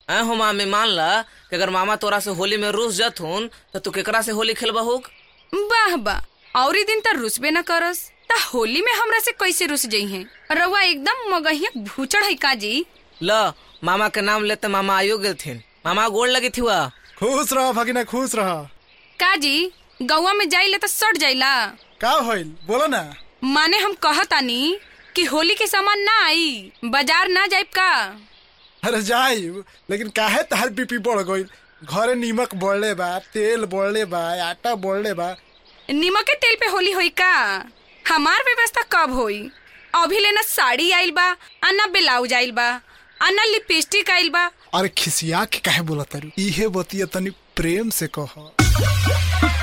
ऐ हो मामी मान ला कि अगर मामा तोरा से होली में रूस जथुन तो तू केकरा से होली खेलबा हुक वाह वाह और दिन त रुसबे न करस त होली में हमरा से कैसे रुस जई है रउआ एकदम मगहिया भूचड़ है काजी ल मामा के नाम लेते मामा आयो गेल थिन मामा गोड़ लगी थी हुआ खुश रह भगिना खुश रह काजी गौवा में जाइले त सट जाइला का होइल बोलो ना माने हम कहतानी कि होली के सामान ना आई बाजार ना जाइब का अरे जाई लेकिन काहे तहार बीपी बढ़ गइल घरे नीमक बढ़ले बा तेल बढ़ले बा आटा बढ़ले बा नीमक के तेल पे होली होई का हमार व्यवस्था कब होई अभी लेना साड़ी आइल बा आ ना ब्लाउज आइल बा आ ना लिपस्टिक आइल बा अरे खिसिया के काहे बोला तारू इहे बतिया तनी प्रेम से कह